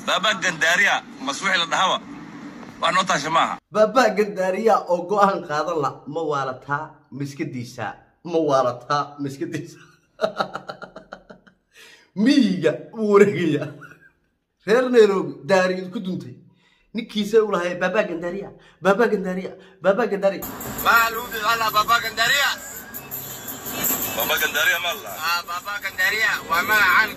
baabaa gandaariya maswixi la dhahaba wax noo taasha maaha baabaa gandaariya oo go-aan qaadan la ma waalataa miskadiisa ma waalataa miskadiisa miyiga uu wareegaya reer nairobi daariyad ku duntay ninkiisa u lahay baabaa gandaariya baabaa gandaariya baabaa gandaariya Mahal ubi wala Baba Gandaria. baabaa gandaariya ma la Ah, Baba Gandaria waa magacan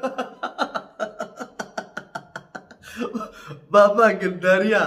baabaa gandaariya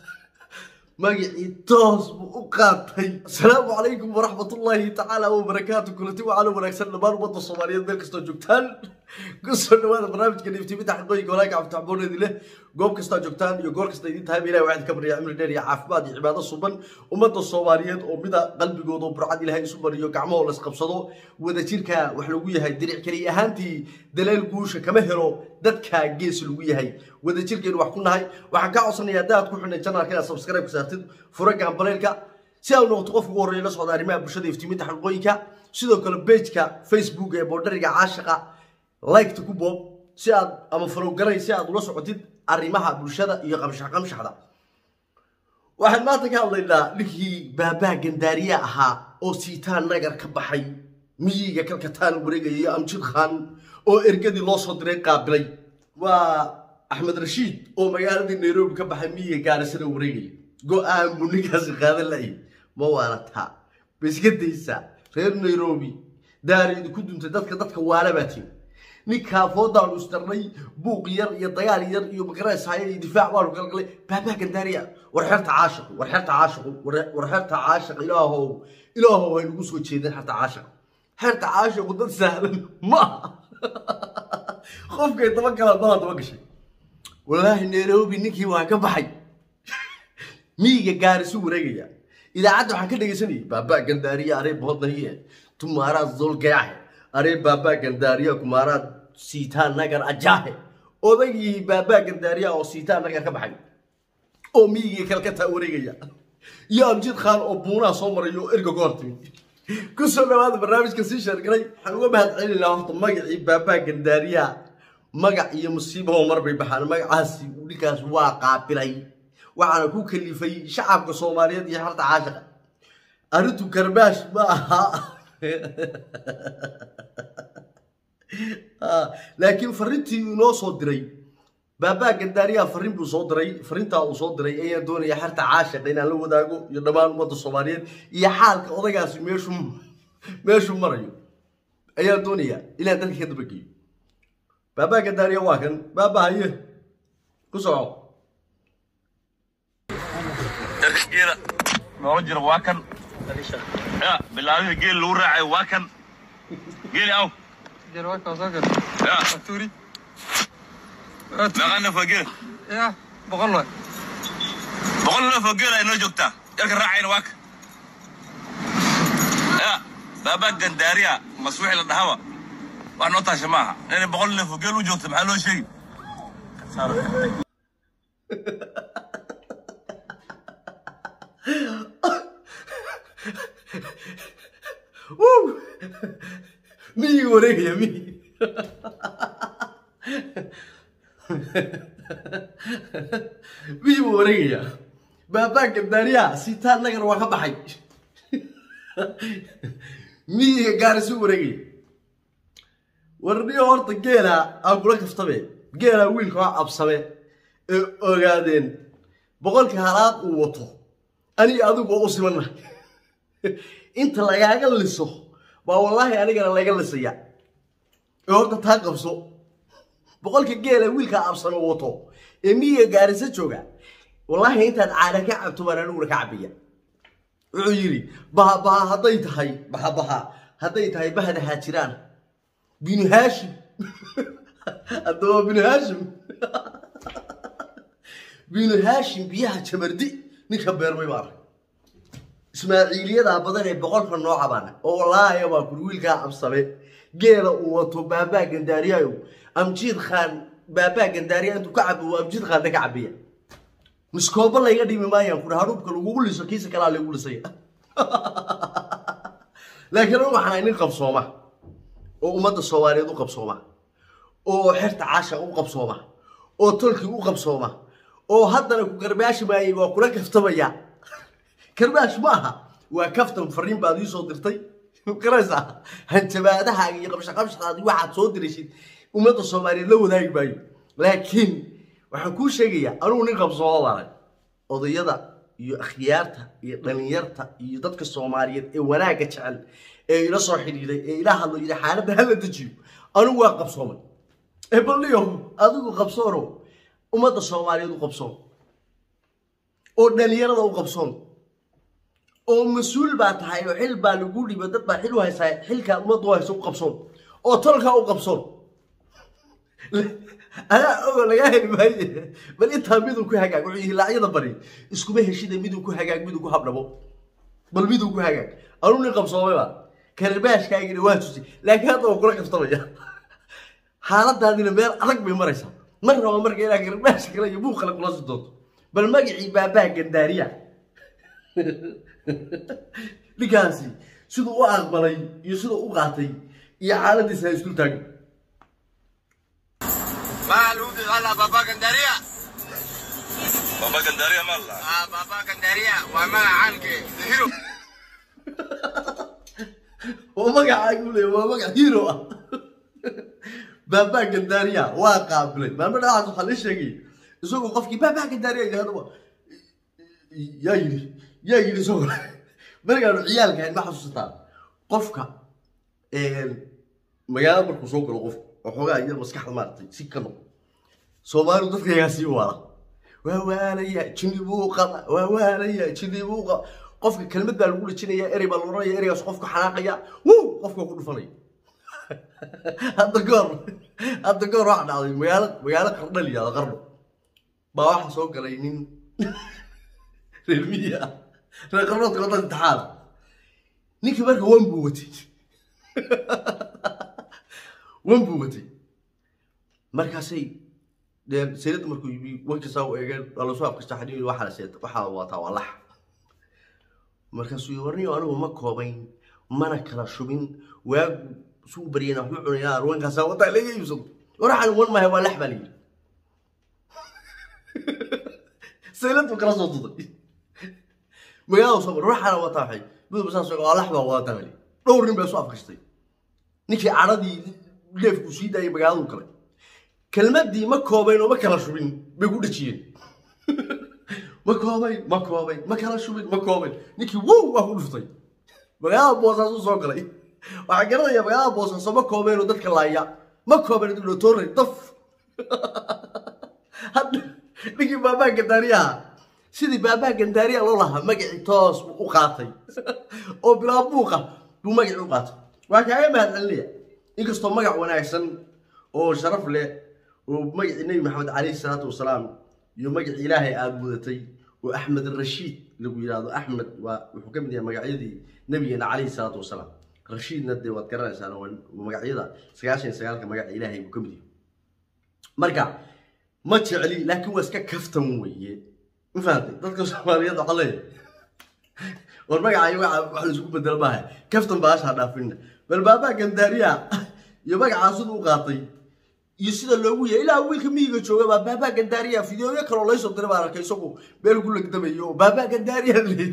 magacii toos buu u qaatay asalaamu calaykum waraxmatullaahi tacaala wabarakaatu kulanti waxaana wanaagsan dhammaan ummadda soomaaliyeed meel kastoo joogtaan kusoo dhawaada barnaamijka dhiiftimida xaqooyinka walaaka cabditaxboonedi leh goob kastaa joogtaan iyo goor kasta idin tahayba ilahi waxaad ka baryaa cimri dheer iyo caafimaad iyo cibaado suban ummadda soomaaliyeed oo mida qalbigooda oo burcad ilaahay isu bariyo gacmahoo laisqabsado wadajirka wax lagu yahay diric keliya ahaantii daleel guusha kama helo dadka gees lagu yahay wadajirkeenu wax ku nahay waxaan kaa codsanayaa haddaad ku xidhnay janaalka inaad subscribe ka saartid fura gambaleelka si aad noqoto qofka ugu horreeya la socda arrimaha bulshada iftiiminta xaqooyinka sidoo kale pageka facebook ee boodhariga caashiqa liketa ku boob si aad ama farowgaray si aad ula socotid arrimaha bulshada iyo qamshax qamshaxda waxaan maanta ka hadlaynaa ninkii baabaa gandaariye ahaa oo siitaan nagar ka baxay miyiga kalkataan wareegayay amjid khan oo ergadii loo soo diray qaabilay waa axmed rashiid oo magaaladii nairobi ka baxay miyiga gaarisana wareegaya go-aan buu ninkaasi qaadan la'ay ma waalataa biskadaysa reer nairobi daariyadu ku duntay dadka dadka waala baa timi ninkaa foodaanu isdarnay buuq yar iyo dagaal yar iyo magaraysaaya iyo difaac baanu galgalay baabaa gandaariya war xerta caashiqu war xerta caashiqu war- war xerta caashiq ilaahow ilaahow hay nagu soo jeedeen xerta caashiq xerta caashiqu dad sahlan ma aha qofkay daba galaan malaa daba gashay walaahi nairobi ninkii waa ka baxay miyiga gaarisu wareegaya idaacadda waxaan ka dhegaysanayay baabaa gandaariya aree boodnahiye tumaaraa zolgayahe aree baabaa gandaariya kumaaraa siitaa nagar ajaahe odaygii baabaa gandaariya oo siitaa nagar ka baxay oo miyigii kalkataa wareegaya iyo amjid khaan oo buunaha soo maray oo erga goor timid kusoo dhawaada barnaamijka sii sheergalay waxaan uga mahad celinaa horta magacii baabaa gandaariya magac iyo musiibahoo mar bay baxaan magacaasi ninkaas waa qaabilay waxaana ku kalifay shacabka soomaaliyeed iyo xarta caashiqa arrintu karbaash ma aha Ah, laakiin fariintii inoo soo diray baabaa gandaariyaha fariin buu soo diray fariintaa uu soo diray ayaan doonaya xerta caashiqa inaan la wadaago iyo dhammaan ummadda soomaaliyeed iyo xaalka odagaasi meeshuu meeshuu marayo ayaan doonaya inaan dadka ka dabageeyo baabaa gandaariya waa kan baabaa haye ku soco darka geela noola jira waa kan ya bilaabihii geel lagu raacay waa kan geeli aw Jarwaka soo gal. ya Turi. meeqaa neef waa geela Ya, boqol waay. boqol neef oo geela ay noo joogtaa yarka raacayna waa kan ya baabaa gandaariya maswixi la dhahaba wax noo taasha maaha inay boqol neef oo geel u joogta maxaa loo sheegi Woo! miyiga wareegaya miyiga miyiga wareegaya baabaa gandaariya siitaan nagar waa ka baxay miyiga gaarisu wareegaya warniyo horta geela aan kula kaftabe geela wiilka waa absame ee ogaadeen boqolkii halaad uu wato aniga adigu waa u simannahay inta lagaaga liso baa wallaahi anigana laga lisaya ee horta taa qabso boqolka geela wiilka absano wato ee miyiga gaarisa jooga wallaahi intaad caana ka cabto baan aniguna ka cabaya wuxuu yidhi baha baha hadday tahay baha baha hadday tahay bahda haajiraan binu haashim haddaba binu haashim binu haashim biyaha jamardi ninka beermay baa arag ismaaciiliyadaa badan ee boqolka nooca baana oo wallaahi baa kuri wiilkaa absame geela uu wato baabaa gandaariyayo amjiid khaan baabaa gandaariya intuu ka cabo uu amjiid khaanna ka cabiya miskooba layga dhimi maayaan kuri haruubka lagugu liso kiisa kalaa lagu lisaya laakiin anigu waxaan ahay nin qabsooma oo ummadda soomaaliyeed u qabsooma oo xerta caasha u qabsooma oo tolkii u qabsooma oo haddana ku garbaashi maayay waa kula kaftamaya garbaash ma aha waa kaftan fariin baad ii soo dirtay garanaysaa hanjabaadahaaga iyo qabshaqabshaqaadi waxaad soo diraysid ummadda soomaaliyeed la wadaagi maayo laakiin waxaan kuu sheegayaa anugu nin qabsoomo baanay odayada iyo akhyaarta iyo dhalinyarta iyo dadka soomaaliyeed ee wanaagga jecel ee ila soo xidhiiday ee ila hadlo yidhi xaaladda hala dejiyo anigu waa qabsoomay ee balliyo adigu qabsoono ummadda soomaaliyeed u qabsoon oo dhalinyarada u qabsoon oo mas-uul baa tahay oo xil baa lagu dhiba dad baa xil u haysaa xilkaa ummadda u haysa u qabsoon oo tolkaa u qabsoon adaa ogo lagaa heli maaye bal intaa miduu ku hagaag wuxuu hilaacyada bari iskuma heshida miduu ku hagaag miduu ku habdhabo bal miduu ku hagaag anuu nin qabsoomay baa karbaashkaagina waa tusi laakiin hadda waa kula kaftamaya xaaladaadina meel adag bay maraysaa mar raba marka inaa karbaash kale iyo buuq kale kula si doonto bal magacii baabaa gandaariya ninkaasi siduu u aqbalay iyo siduu u qaatay iyo xaaladiisa ha isdul taagin ما لوبي غلا بابا كنداريا baba gandaariya ma la آه بابا كنداريا وما عنك هيرو oo magacaagu leeya waa magac hero ah baabaa gandaariya waa qaabilay maalmo dhacaas waxaa la sheegay isagoo qofkii baabaa gandaariya yidhahdaba yaa yidhi yaa yidhi isagoo markaanu ciyaalka ahayn ma xasuusataa qofka magaalada markuu soo galo qofku waxoogaa iyo maskaxda maaragtay si ka noqo soomaalidu dadkayagaa sii waala waa waalaya jinni buu qaba waa waalaya jinni buu qaba qofka kelmad baa lagu dhajinaya erey baa la oranaya ereygaas qofku xanaaqaya wuu qofka waa ku dhufanaya hadda goor hadda goor waxaa dhacday magaalo magaalo qardho la yihahdo qardho baa waxaa soo galay nin reer miyi ah reer qardhoodka wadda intixaad ninkii marka wan buu watay wan buu watay markaasay dee seerada markuu yimi wankiisaa u eegeen waa lasoo afkasta xadhiiri waxaa la seeta waxaa wataa waa lax markaasuu yii warniyo anigu ma koobayn mana kala shubin waagu suu baryayna waxu cunaynaa arwankaasaa wataa laga iibsado waraxan wan maaha waa lax baa la yidhi seeladu kala soo duday magaalada soo mar waxaana wataa waxay midaba saas waa lax baa wataa baa la yidhi dhowr nin baa isu afkastay ninkii cadhadii leefku sii daayay magaaladu kale kelmadii ma koobayn oo ma kala shubin bay ku dhajiyeen ma koobayn ma koobayn ma kala shubin ma koobayn ninkii wow waa ku dhuftay magaalada boosaasu soo galay waxaa garanaya magaalada boosaaso ma koobayn oo dadka laaya ma koobayn dulatoore daf hadda ninkii baabaa gandaariyaha sidii baabaa gandaariya loo lahaa magacii toos buu u qaatay oo bilaa buuqa buu magacii u qaatay waa kaaga mahadcelinaya inkastoo magac wanaagsan oo sharaf leh oo magacii nebi maxamed calayhi salaatu wasalaam iyo magacii ilaahay aada mudatay oo axmed rashiid lagu yidhaahdo axmed waa wuxuu ka mid yahay magacyadii nabigeena calayhi salaatu wasalaam rashiidna dee waad garanaysaan waa magacyada sagaashan iyo sagaalka magaca ilaahay buu ka mid yahay marka ma jecli laakiin waa iska kaftan weeye ma fahamtay dadka soomaaliyeed waxaa leeyahay war magaca iyo magaca wax laisku bedel maaha kaftan baashaa dhaafina bal baabaa gandaariya iyo magacaa siduu u qaatay iyo sida loogu yahay ilaa wiilka miyiga jooga baa baabaa gandaariya fideoyo kaloo laysoo diray baan arkay isagu meel ku legdamayo oo baabaa gandaariya le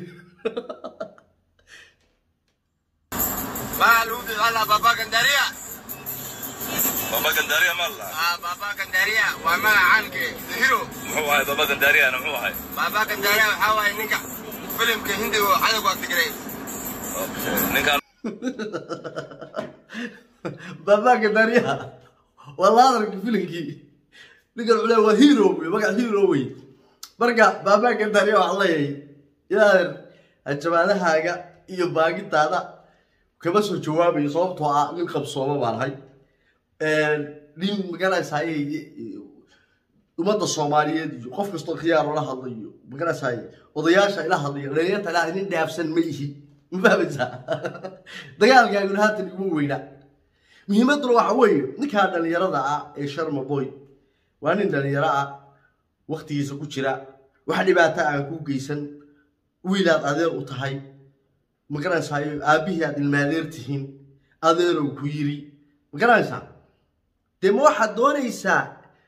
ما لوبي غلا بابا كنداريا baba gandaariya ma la آه بابا كنداريا وما عنك هيرو muxuu ahay baba gandaariyana muxuu ahay بابا كنداريا وحاول نكا فيلم كهندي وعدك وقت تقري ninkaan baabaa gandaariya waa la hadalka filimkii ninkan cule waa hero wey magac hero wey marka baabaa gandaariya waxaa leeyahay ilaadeer hanjabaadahaaga iyo baagintaada kama soo jawaabayo sababtoo ah nin qabsooma baan ahay nin magaranaysaaye ummadda soomaaliyeed iyo qof kastoo khiyaaroo la hadlayo magaranaysaaye odayaasha ila hadlayo dhalinyarta ila nin dhaafsan ma ihi ma fahmaysaa dagaalkaaguna haatan iguma weynaa muhiimadduna waxa weeye ninkaa dhalinyarada ah ee sharma boy waa nin dhalinyaro ah waktigiisa ku jira wax dhibaato aan kuu geysan wiilaad adeer u tahay magaranaysayo aabbihii aad ilmaadeer tihiin adeerow ku yiri magaranaysaa dee ma waxaad doonaysaa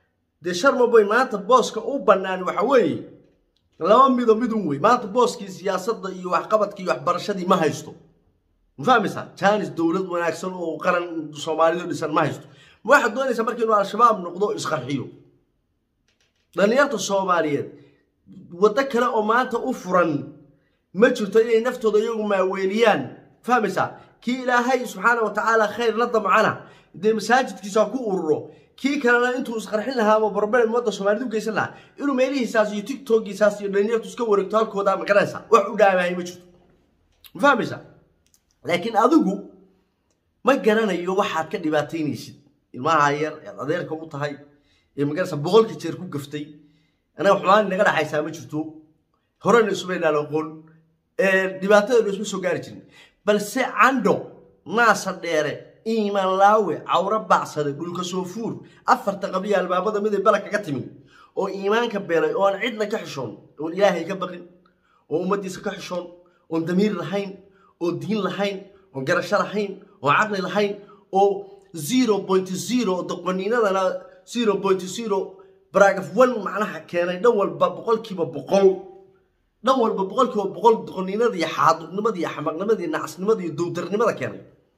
dee sharmaboy maanta booska u bannaan waxa weeye laba mido midun wey maanta booskii siyaasadda iyo waxqabadkii iyo waxbarashadii ma haysto ma fahmaysaa jaanis dowlad wanaagsan oo qaran soomaalidu dhisan ma haysto ma waxaad doonaysaa marka inuu al-shabaab noqdo o isqarxiyo dhallinyarta soomaaliyeed waddo kale oo maanta u furan ma jirto inay naftooda iyagu maaweeliyaan fahmaysaa kii ilaahay subxaana wa tacaala khayr la damcana dee masaajidkiisa ku ururo kii kalena intuu isqarxin lahaa ama barbaren ummadda soomaalida u geysan lahaa inuu meelihiisaas iyo tiktokiisaas iyo dhalinyartu iska wareegto halkooda ma garanaysaa wax u dhaamahay ma jirto ma fahmaysaa laakiin adigu ma garanayo waxaad ka dhibaataynaysid ilmaha yar ead adeerka u tahay ee magaraysa boqolka jeer ku gaftay anaga xumaan naga dhaxaysaa ma jirto horena isumaynaan aqoon dhibaatadeenu isma soo gaari jirin balse candho naasa dheere iimaan laawe cawro bacsade dhulka soo fuur afarta qabliya albaabada miday bala kaga timi oo iimaanka beelay oo aan cidna ka xishoon oon ilaahay ka baqin oo ummaddiisa ka xishoon oon damiir lahayn oo diin lahayn oon garasho lahayn oon caqli lahayn oo zero point zero doqoniinadana zero point zero bragaf one macnaha keenay dhan walba boqolkiiba boqol dhan walba boqolkiiba boqol doqoniinada iyo xaaduqnimada iyo xamaqnimada iyo nacasnimada iyo dowdarnimada keenay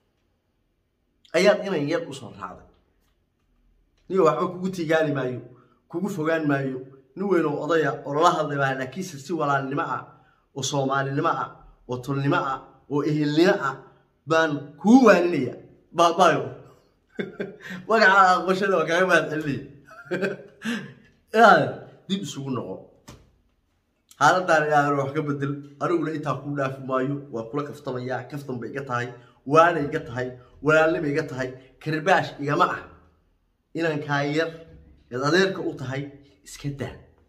ayaad inan yar usoo raacday niyo waxba kugu tigaali maayo kugu fogaan maayo nin weyn oo odaya oo lala hadlay baa laakiinse si walaalnimo ah oo soomaalinimo ah oo tolnimo ah oo ehelnimo ah baan kuu waaninaya baabaayo magaca aqbashada waa kaga mahad celinaya dib isugu noqo xaaladaan ilaahay wax ka bedel aniguna intaa kuu dhaafi maayo waa kula kaftamayaa kaftan bay iga tahay waana iga tahay walaalnima iga tahay karbaash igama ah inankaa yar eed adeerka u tahay iska daa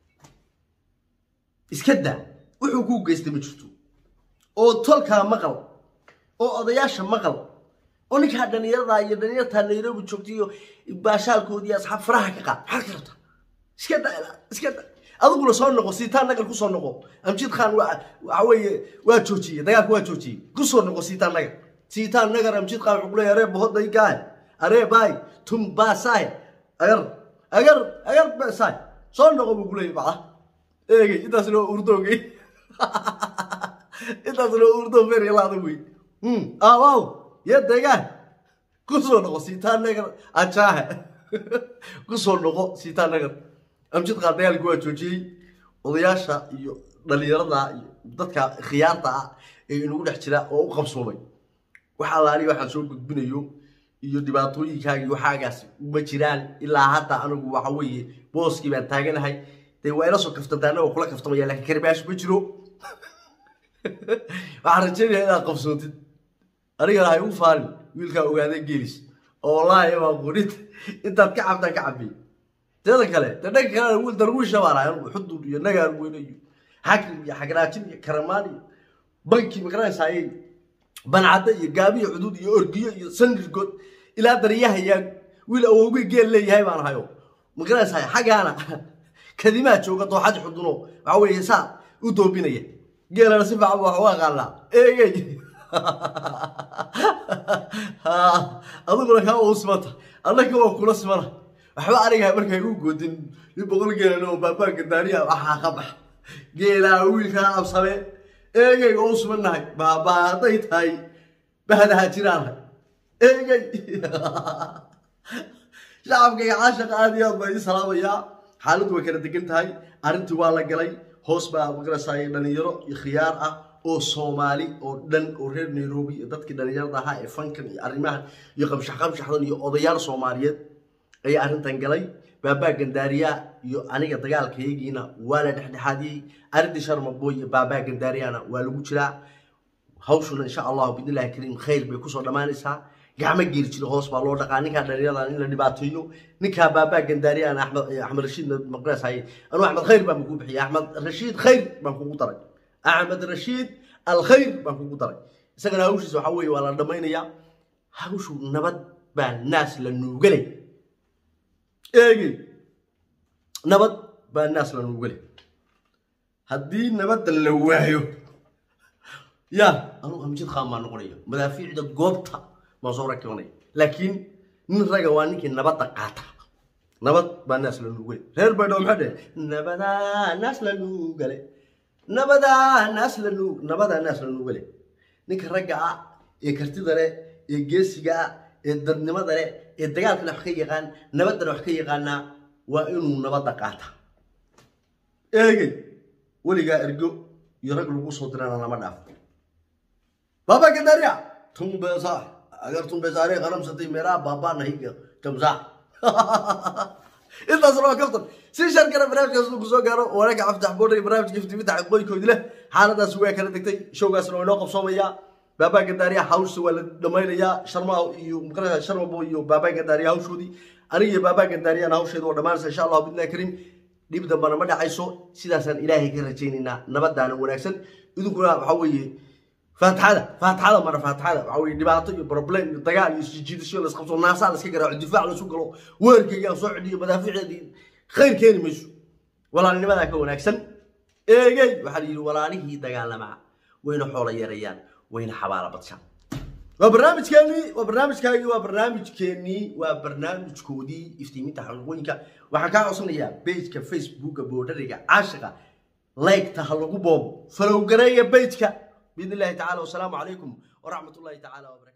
iska daa wuxuu kuu geystay ma jirto oo tolkaa maqal oo odayaasha maqal oo ninkaa dhalinyarada iyo dhalinyartaa nairobi joogta iyo baashaalkoodii asxaab faraha ka qaad maxaad ka rabtaa iska daa ilaa iska daa adiguna soo noqo siitaan nagar kusoo noqo amjid khan waa waxa weeye waa joojiyey dagaalka waa joojiyey kusoo noqo siitaan nagar siitaan nagar amjid khan wuxuu kuleeyahay aree bahoday gaay aree baay tum baasaay agar agar agar baasaay soo noqo buu kuleeyahay bacda eegay intaas loo urdoogay intaas loo urdo feer laada wey aawaw ya degaan kusoo noqo siitaan nagar ajaahe kusoo noqo siitaan nagar amjid qaar dagaalkii waa joojiyey odayaasha iyo dhalinyarada iyo dadka khiyaarta ah ee inagu dhex jira oo u qabsoomay waxa laali waxaan soo gudbinayo iyo dhibaatooyinkaagii waxaagaas ma jiraan ilaa hadda anigu waxa weeye booskii baan taaganahay dee waa ila soo kaftantaa anagoo kula kaftamaya laakiin karbaash ma jiro waxaan rajeynaya inaad qabsoontid anigana hay ugu faalin wiilkaa ogaadee geelis oo wallaahi baa qunid intaad ka cabtaan ka cabbiy teeda kale de dhanka kalena wiil darwiisha baan ahay anigu xudur iyo nagaan weyne iyo xakim iyo xagraajin iyo karamaan iyo banki magaranaysaayey bancadda iyo gaabi iyo cuduud iyo orgiyo iyo sandirgood ilaa daryaha yaa wiil awowgay geel leeyahay baan ahayo magaranaysaay xaggaana kadimaa jooga dooxadi xuduno waxa weeye saa u doobinaya geelana si fiican wax uga aqaanaa eegey adiguna kaa uu simanta annaka waa kula simana waxba aniga markay u goodin nin boqol geelan oo baabaanka daariya waxaa ka bax geelaa wiilkaa absame eegey oo u sumannahay baabaa hadday tahay bahdaha jiraanhay eegey shacabka iyo caashaqa aad iyo aad baa idin salaamayaa xaaladdu way kala degan tahay arrintii waa la galay hoos baa magarasaaye dhalinyaro iyo khiyaar ah oo soomaali oo dhan oo reer nairobi iyo dadkii dhalinyarada ahaa ee fankan iyo arrimahan iyo qamshax qamshaxdan iyo odayaal soomaaliyeed ayaa arrintan galay baabaa gandaariya iyo aniga dagaalkayagiina waa la dhexdhexaadiyey arrintii sharmaboy iyo baabaa gandaariyana waa lagu jiraa hawshuna insha allahu bidnillahi kariim khayr bay kusoo dhammaanaysaa gacmo geeri jira hoos baa loo dhaqaa ninkaa dhalinyaradan in la dhibaateeyo ninkaa baabaa gandaariyana axmed axmed rashiidna maqnaasaye anuu axmed khayr baan kugu bixiyay axmed rashiid khayr baan kugu daray axmed rashiid alkhayr baan kugu daray isagana hawshiisa waxaa weeye waa la dhammaynayaa hawshu nabad baa naas la nuugalay eegey nabad baa naas la nuugalay haddii nabadda la waayo ya anuu amjid qaan baa noqonaya madaafiicda goobta baan soo rakibanaya laakiin nin raga waa ninkii nabadda qaata nabad baa naas la nuugale reer baydhabo maxaa dheh nabadaa naas la nuugale nabadaa naas la nuug nabadaa naas la nuugale ninka ragga ah ee kartida leh ee geesiga ah ee dadnimada leh ee dagaalkana wax ka yaqaan nabaddana wax ka yaqaanaa waa inuu nabadda qaata eegey weligaa ergo iyo rag lagu soo dirana lama dhaafo baba gadaria tumbesa agar tumbesaare qalamsatay meeraha baabaa nahiga jamsa intaas waa kaftan si sharkana barnaamijkaas uu kusoo gaaro wanaagga caftax boodhay barnaamijka iftiiminta xaqooyinkoodi leh xaaladaas waa kala degtay showgaasna waa inoo qabsoomayaa baabaa gadaariya hawsha waa la dhamaynayaa sharma iyo muqarasa sharmabo iyo baabaa gadaariya hawshoodii aniga iyo baabaa gadaariyana hawsheeda waa dhammaanaysa insha allahu bidnaa kariim dhib dambana ma dhacayso sidaasaan ilaahay ka rajaynaynaa nabadaana wanaagsan idinkuna waxaa weeye faatixada faatixada mara faatixada waxaa weeye dhibaato iyo problem iyo dagaal iyo isjiidasho la isqabso naasaa la iska garaaco difaac la isu galo weerkayga aan soo cidhiyo madaafiicdeedii khayr keeni mayso walaalnimadaa ka wanaagsan eegey waxaa la yidhi walaalihii dagaalamaa wayna xoola yarayaan wayna xabaala badshaan waa barnaamijkeenii waa barnaamijkaagii waa barnaamijkeenii waa barnaamijkoodii iftiiminta xaqiiqooyinka waxaan kaa codsanayaa pageka facebooka boodhariga caashiqa laygta ha lagu boobo falowgareeya pageka biidn illahi tacala wasalaamu calaykum waraxmat ullahi tacala wabarakatu